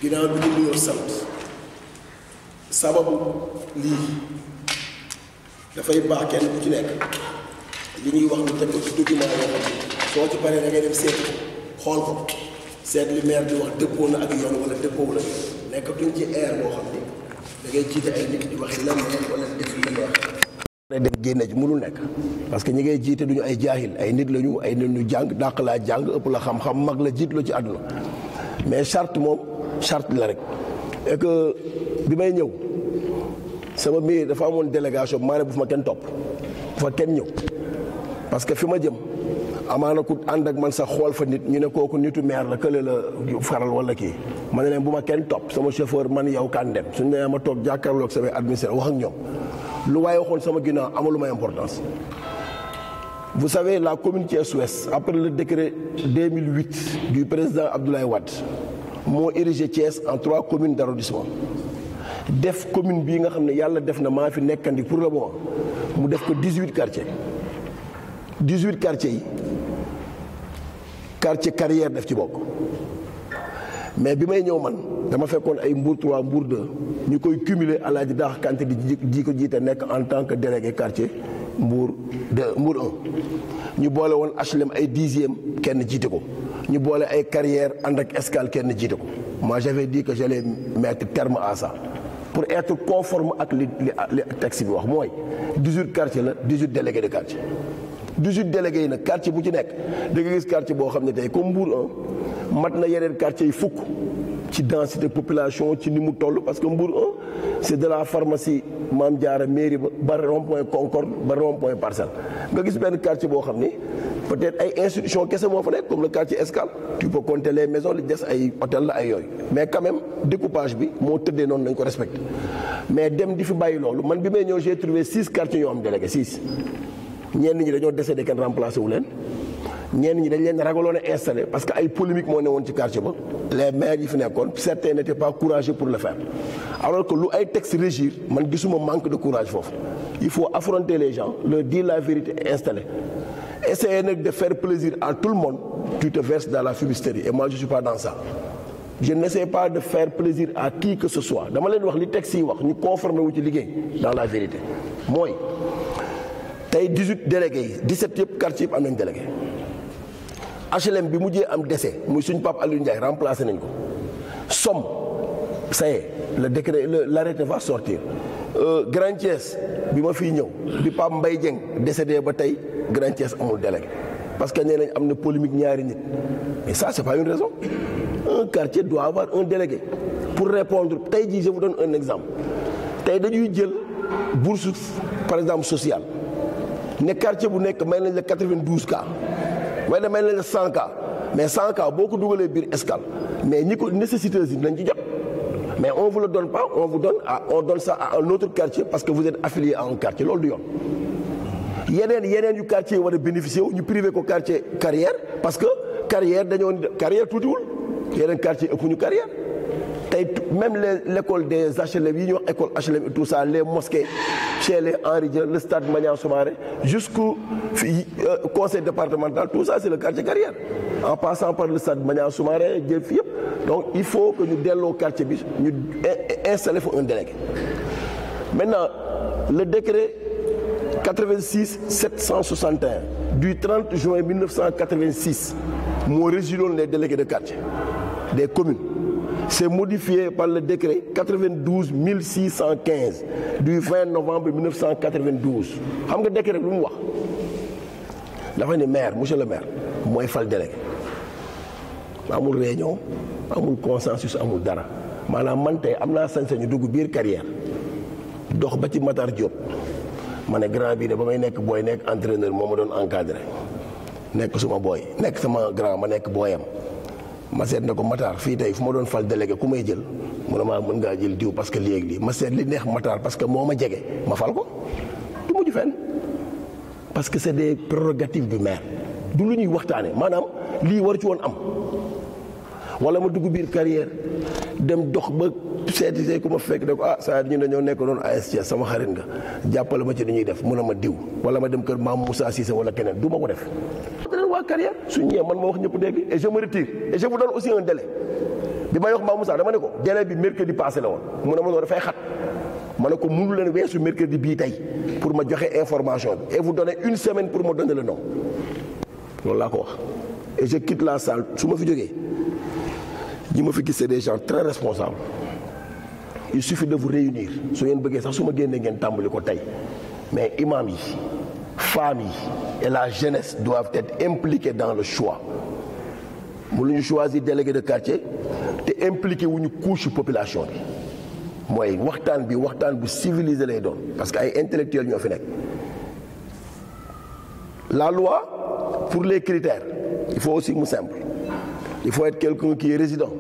ginnaaw bi ñu nuyoo sant sababu lii dafay baax kenn ku ci nekk li ñuy wax ñu teg ko ci document yoo xam ne soo ci paree da ngay dem seeti ko xool ko seet li maire di wax dëppoo na ak yoon wala dëppoo la nekkatuñ ci air boo xam ne da ngay jiite ay nit di wax la neex wala def li neex dem génne ci mënul nekk parce que ñi ngay jiite duñu ay jaahil ay nit lañu ay nit ñu jàng dàq laa jàng ëpp la xam-xam mag la jiit la ci àdduna mais charte moom charte la rek et que bi may ñëw sama mairie dafa amoon délégation maa ne bu fa ma kenn topp bu fa kenn ñëw parce que fi ma jëm amaana ku ànd ak man sax xool fa nit ñu ne kooku nitu maire la kële la faral wala kii ma ne leen bu ma kenn topp sama chauffeur man yow kan dem suñu nee ma toog jàkkaarloog samay administrateur wax ak ñoom lu waaye waxoon sama ginnaaw amaluma importance vous savez la commune Thiès-Ouest après le décret 2008 du président Abdoulaye Wade moo érigé Thiès en trois communes d'arrondissement def commune bii nga xam ne yàlla def na maa fi nekkandi pour le moment mu def ko 18 quartiers 18 quartiers yi quartier carrière def ci bokk mais bi may ñëw man dama fekkoon ay Mbour 3 Mbour 2 ñu koy cumuler Alaaji Daax Kanté di ji ko jiite nekk en tant que délégué quartier Mbour 2 Mbour 1 ñu boole woon HLM ay dixième kenn jiite ko ñu boole ay carrière ànd ak escale kenn jiite ko moi j'avais dit que j'allais mettre terme à ça pour être conforme ak li li texte bi wax mooy 18 quartiers la 18 délégués de quartier 18 délégués yi nag quartier bu ci nekk da nga gis quartier boo xam ne tey comme Mbour 1 mat na yeneen quartier yi fukk ci densité population ci ni mu toll parce que Mbour 1 c'est de la pharmacie Mame Diarra mairie ba ba rond-point Concorde ba rond-point Parcelles nga gis benn quartier boo xam ni peut-être ay institutions kese moo fa nekk comme le quartier Escale tu peux compter les maisons li des ay hôtel la ay yooyu mais quand même découpage bi moo tëddee noonu nañ ko respecté mais dem di fi bàyyi loolu man bi may ñëw j'ai trouvé six quartiers yoo am délégué six ñenn ñi dañoo décédé kenn remplacé wu leen ñenn ñi dañ leen ragaloon a installé parce que ay polémique moo ne woon ci quartier ba les maires yi fi nekkoon certains n'étaient pas courageux pour le faire alors que lu ay textes régir man gisuma manque de courage foofu il faut affronter les gens leur dire la vérité et installer essayer nag de faire plaisir à tout le monde tu te verses dans la fumisterie et moi je suis pas dans ça je n'essaie pas de faire plaisir à qui que ce soit dama leen wax li textes yi wax ñu conformer wu ci liggéey dans la vérité mooy tey 18 délégués yi 17 yëpp quartier yëpp am nañ délégué HLM bi mujjee am décès muy suñ Pape Aliou Ndiaye remplacé nañ ko Somme ça y est le décret l'arrêté va sortir Grand Thiès bi ma fiy ñëw bi Pape Mbaye Dieng décédé ba tey Grand Thiès amul délégué parce que nee nañ am na polémique ñaari nit mais ça c'est pas une raison un quartier doit avoir un délégué pour répondre tey jii je vous donne un exemple tey dañuy jël bourse par exemple sociale ne quartier bu nekk may nañ la 92 cas waaye da may nañ la 100 cas mais 100 cas boo ko dugalee biir escale mais ñi ko nécessiteuses yi nañ ci jot mais on vous le donne pas on vous donne à on donne ça à un autre quartier parce que vous êtes affilié à un quartier loolu du yoon. yeneen yeneen yu quartier yi war a bénéficier wu ñu privé ko quartier carrière parce que carrière dañoo carrière tuutiwul yeneen quartier ëpp ñu carrière. tey même les l'école des HLM yi ñuy wax école HLM et tout ça les mosquées chez les Henri Dia le stade Maniang Soumaré jusqu'au conseil départemental tout ça c'est le quartier carrière en passant par le stade Maniang Soumaré jël fi yëpp donc il faut que ñu delloo quartier bi ñu installer fa un délégué maintenant le décret 86 761 du 30 juin 1986 moo régiloon les délégués de quartier des communes c'est modifié par le décret 92 615 du 20 novembre 1992 xam nga décret lu mu wax dafa ne maire monsieur le maire mooy fal délégué amul réunion amul consensus amul dara maanaam man tey am naa sañ-sañu dugg biir carrière dox ba ci Matar Diop ma ne grand bii de ba may nekk booy nekk entraîneur moo ma doon encadré nekk suma booy nekk sama grand ma nekk booyam ma seet ne ko Matar fii tey fu ma doon fal délégué ku may jël mu ne maa mën ngaa jël diw parce que léegi lii ma seet li neex Matar parce que moo ma jege ma fal ko du mujj fenn parce que c'est des prérogatives du maire du lu ñuy waxtaane maanaam lii war ci woon am wala ma dugg biir carrière dem dox ba seeti see ku ma fekk ne ko ah saa ñu dañoo nekk doon ASC sama xarit nga jàppale ma ci li ñuy def mun a ma diw wala ma dem kër maam Moussa Cissé wala keneen du ma ko def. waa carrière su ñëwee man ma wax ñëpp dégg et je me retire et je vous donne aussi un délai bi may wax Mame Moussa dama ne ko délai bi mercredi passé la woon mu ne ma noonu dafay xat ma ne ko mënu leen weesu mercredi bii tey pour ma joxe information bi et vous donner une semaine pour ma donner le nom loolu laa ko wax et je quitte la salle su ma fi jógee ñi ma fi gis c'est des gens très responsables il suffit de vous réunir su ngeen bëggee sax su ma génnee ngeen tàmbali ko tey mais imam yi femmes yi et la jeunesse doivent être impliqués dans le choix mënuñu choisir délégué de quartier te impliqué wuñu couche population bi mooy waxtaan bi waxtaan bu civilisé lay doon parce que ay intellectuels ñoo fi nekk la loi pour les critères il faut aussi mu simple il faut être quelqu'un qui est résident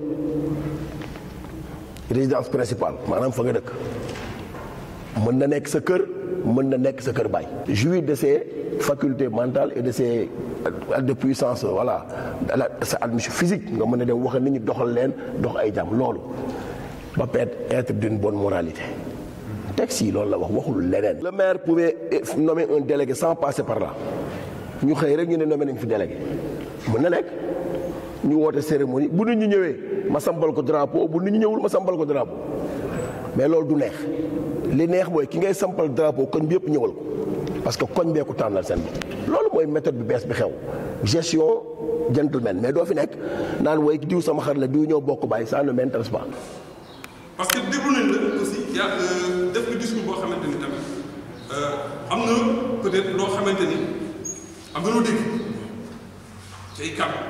résidence principale maanaam fa nga dëkk mën na nekk sa kër mën na nekk sa kër baay jouir de ses facultés mentales et de ses de puissance voilà sa admission physique nga mën a dem wax nit ñi doxal leen dox ay jàmm loolu ba peut être d'une bonne moralité texte yi loolu la wax waxul leneen le maire pouvait nommer un délégué sans passer par là ñu xëy rek ñu ne nommé nañ fi délégué mën na nekk ñu woote cérémonie bu nit ñi ñëwee ma sambal ko drapeau bu nit ñi ñëwul ma sambal ko drapeau mais loolu du neex li neex mooy ki ngay sampal drapeau koñ bi yëpp ñëwal ko parce que koñ bee ko tànnal seen bopp loolu mooy méthode bi bees bi xew gestion gentleman mais doo fi nekk naan woy diw sama xar la diw ñëw bokk bàyyi ça ne m'intéresse pas parce que déglu nañ la aussi yaa def nga discours boo xamante ni tamit am na peut-être loo xamante ni am na loo dégg ci ay kàddu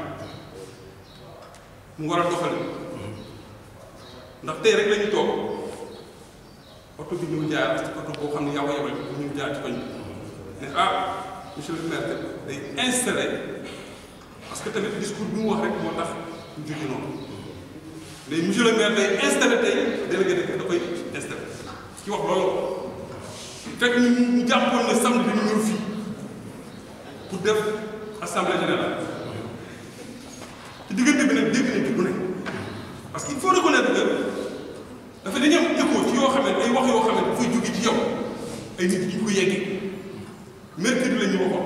mu war a doxali ndax tey rek la ñu toog oto bi ñëw jaar ci oto boo xam ne yaa ko yebal bu ñu jaar ci koñ bi ne ah monsieur le maire day installé parce que tamit discours bi mu wax rek moo tax ñu jóge noonu léegi monsieur le maire day installé tey délégué de da koy installé ki wax loolu fekk ñu ñu jàppoon ne samedi bi ñu ñëw fii pour def assemblée générale ci diggante bi nag dégg nañ ci lu ne parce que il faut reconnaître que dafa dañu am écho ci yoo xam ne ay wax yoo xam ne dafay jóge ci yow ay nit ñi ko yeggee mercredi la ñu waxoon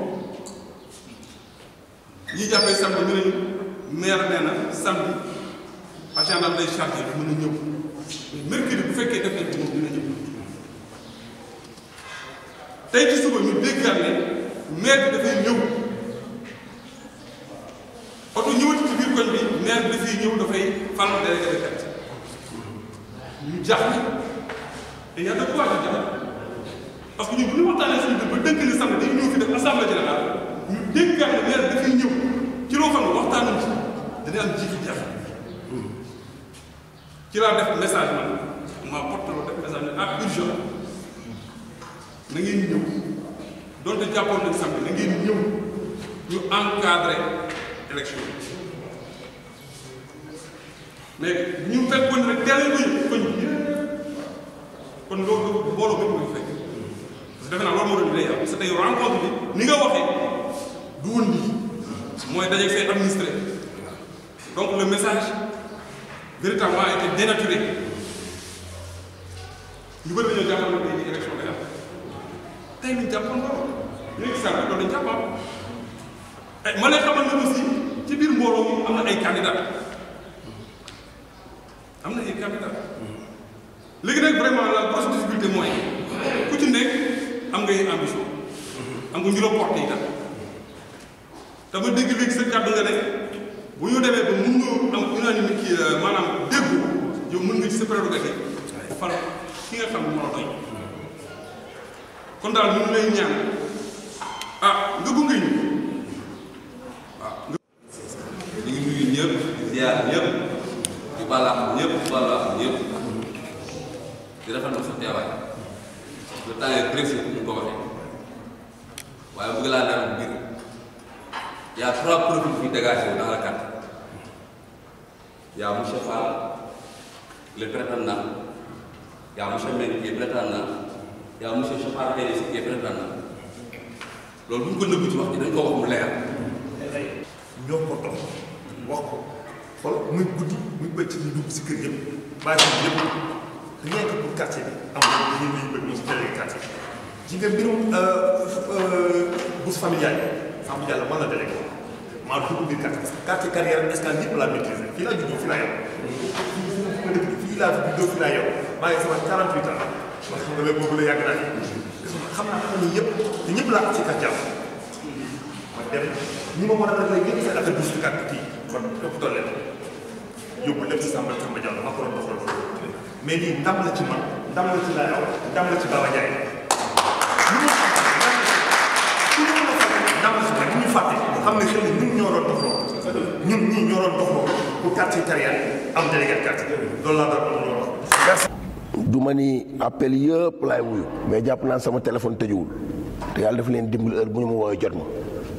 ñi jàppee samedi ñu ne maire nee na samedi agenda lay chargé mën a ñëw mercredi bu fekkee def nañ ko moom dina ñëw tey ci suba ñu déggaat ne maire bi dafay ñëw oto ñëwati ci biir koñ bi maire bi dafay ñëw dafay fal délégué de quartier ñu jaaxle te y a de quoi ñu jaaxle parce que ñun bu ñu waxtaanee suñu biir ba dënk ni samedi dañu ñëw fi def assemblée générale ñu déggaat ne maire bi dafay ñëw ci loo xam ne waxtaanuñ ci dana am jiitu jaaxle ci laa def message man maa portaloo def message ne ah urgent na ngeen ñëw donte jàppoon nañ samedi na ngeen ñëw ñu encadré élection mais ñu fekkoon ne teel ko ñu koñ bi kon loolu mbooloo bi mooy fekk parce que defe naa loolu moo doon lay am parce que tey rencontre bi ni nga waxee du woon nii mooy dajeeg say administré donc le message véritablement a été dénaturé ñu bëri dañoo jàppoon ne tey jii élection day am tey ñu jàppoon loolu ñu nekk saa loolu dañu jàppoon ma lay xamal ne aussi ci biir mbooloo mi am na ay candidats am na ay candidats léegi nag vraiment la grosse difficulté mooy ku ci nekk am ngay ambition am nga ñu la porté itam dama dégg léegi sa kàddu nga ne bu ñu demee ba mun nga am unanimité kii maanaam déggu yow mën nga ci sa prérogative fal ki nga xam ne moo la doy kon daal ñu ngi lay ñaan ah nga gunge ñu ñu ngi nuyu ñëpp di ziar ñëpp di balaax ñëpp di balaax ñëpp di rafetlu sa teewaay le temps est précieux ñu ko waxee waaye bëgg laa leeral biir y a trois profils qui dégagé dans la carte y a monsieur Fall le prétendant y a monsieur Mbengue qui est prétendant y a monsieur Chopard Péris qui est prétendant loolu bu ñu ko nëbbu ci wax ji dañ ko wax mu leer ñoo ko toog wax ko xool muy guddi muy bëccëg ñu dugg si kër yëpp bàyyi ko yëpp rien que pour quartier bi am na ñu ñuy bëgg ñu si délégué quartier ji nga mbirum bourse familiale familiale la mën na délégué maa dugg biir quartier parce que quartier carrière escale yëpp laa maîtriser fii laa juddoo fii laa yem fii laa fi juddoo fii laa yow maa ngi sama 48 ans man xam nga léegi boobu la yàgg naa fi xam naa xam ni yëpp te ñëpp laa am ci kat jàmm ma dem ñi ma mën a réglé yëpp seen affaire bouche carte kii man topp tool leen yóbbu lépp ci Samba Samba Diallo ma ko doon doxal mais lii ndam la ci man ndam la ci laa yow ndam la ci Baba Ndiaye ndam la ci man ñu fàtte xam ne xëy na ñun ñoo doon doxloo ñun ñii ñoo doon doxloo pour quartier carrière am délégué de quartier loolu laa doon am loolu wax du ma ni appel yëpp laay wuyu mais jàpp naa sama téléphone tëjuwul te yàlla dafa leen dimbali heure bu ñu ma woowee jot ma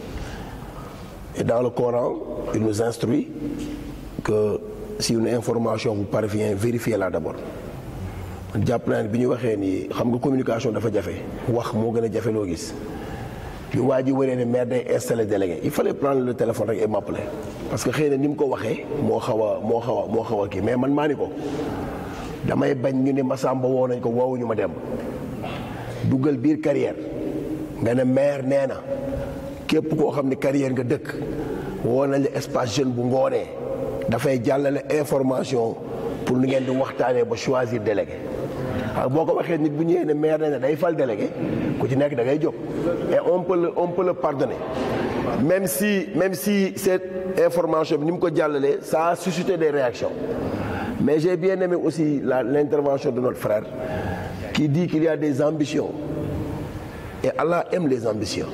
et dans le Coran il nous instruit que si une information vous parvient vérifiez-la d'abord man jàpp naa ne bi ñu waxee ni xam nga communication dafa jafe wax moo gën a jafe loo gis bi waa ji waree ne maire day installé délégué il fallait prendre le téléphone rek et m'appeler parce que xëy na ni mu ko waxee moo xaw a moo xaw a moo xaw a kii mais man maa ni ko damay bañ ñu ne Massamba woo nañ ko woowuñu ma dem duggal biir carrière nga ne maire nee na képp koo xam ne carrière nga dëkk woo nañ la espace jeune bu ngoonee dafay jàllale information pour nu ngeen di waxtaanee ba choisir délégué waaw boo ko waxee nit bu ñëwee ne maire nee na day fal délégué ku ci nekk da ngay jóg et on peut le on peut le pardonner même si même si cette information bi ni mu ko jàllalee ça a suscité des réactions mais j'ai bien aimé aussi la l'intervention de notre frère qui dit qu'il y a des ambitions et Allah aime les ambitions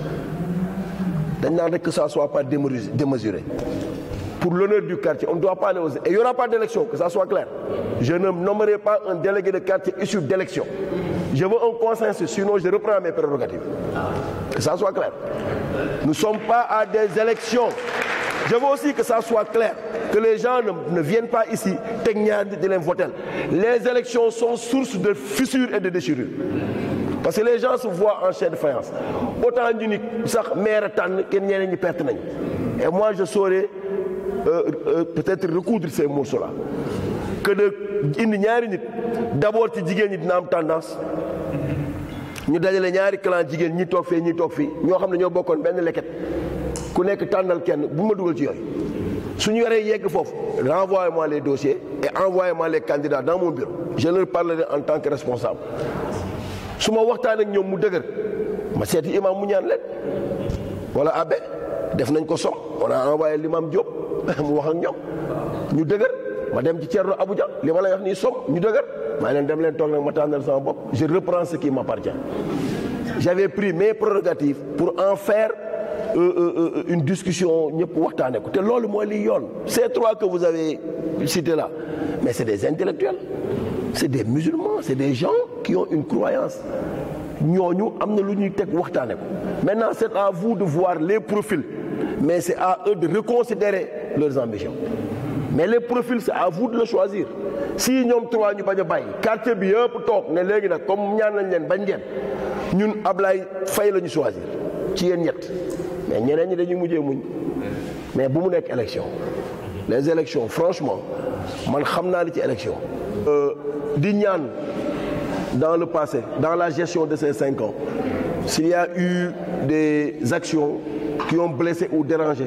dañ naan rek que ça soit pas démesuré démesuré pour l'honneur du quartier on ne doit pas aller aux et il y aura pas d'élection que ça soit clair je ne nommerai pas un délégué de quartier issu d'élection je veux un consensus sinon je reprends mes prérogatives que ça soit clair nous ne sommes pas à des élections je veux aussi que ça soit clair que les gens ne, ne viennent pas ici teg ñaar di leen voter les élections sont source de fissures et de déchirures parce que les gens se voient en chair de faïence autant ñu ni sax maire tànn kenn ñeneen ñi perte nañ et moi je saurais euh, euh, peut-être recoudre ces morceaux là que de indi ñaari nit d'abord ci jigéen ñi dina am tendance ñu dajale ñaari clan jigéen ñi toog fee ñi toog fii ñoo xam ne ñoo bokkoon benn leket ku nekk tànnal kenn bu ma dugal ci yooyu su ñu yoree yegg foofu renvoyez-moi les dossiers et envoyez-moi les candidats dans mon bureau je leur parlerai en tant que responsable su ma waxtaan ak ñoom mu dëgër ma seeti imam mu ñaan leen wala abbé def nañ ko som on a envoyé l'imam Diop mu wax ak ñoom ñu dëgër ma dem ci Thierno Abuja li ma lay wax nii som ñu dëgër maa leen dem leen toog nag ma tànnal sama bopp je reprends ce qui m'appartient j'avais pris mes prérogatives pour en faire euh, euh, une discussion ñëpp waxtaane ko te loolu mooy liy yoon ces trois que vous avez cités là mais c'est des intellectuels c'est des musulmans c'est des gens qui ont une croyance ñooñu am na lu ñuy teg waxtaane ko maintenant c'est à vous de voir les profils mais c'est à eux de reconsidérer leurs ambitions mais les profils c'est à vous de le choisir si ñoom trois ñu bañ a bàyyi quartier bi yëpp toog ne léegi nag comme ñaan nañ leen bañ ngeen ñun Ablaye Faye la ñu choisir ci yéen ñett mais ñeneen ñi dañuy mujjee muñ mais bu mu nekk élection les élections franchement man xam naa li ci élection di ñaan dans le passé dans la gestion de ces cinq ans s'il y a eu des actions qui ont blessé ou dérangé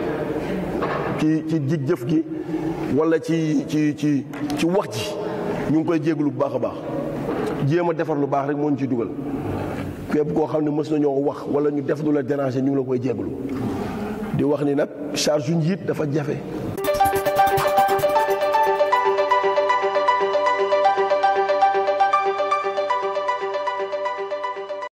ci ci jig jëf gi wala ci ci ci ci wax ji ñu ngi koy jégalu bu baax a baax jéem a defar lu baax rek moo ñu ci dugal képp koo xam ne mës nañoo wax wala ñu def lu la déranger ñu ngi la koy jégalu di wax ni nag charge yu njiit dafa jafe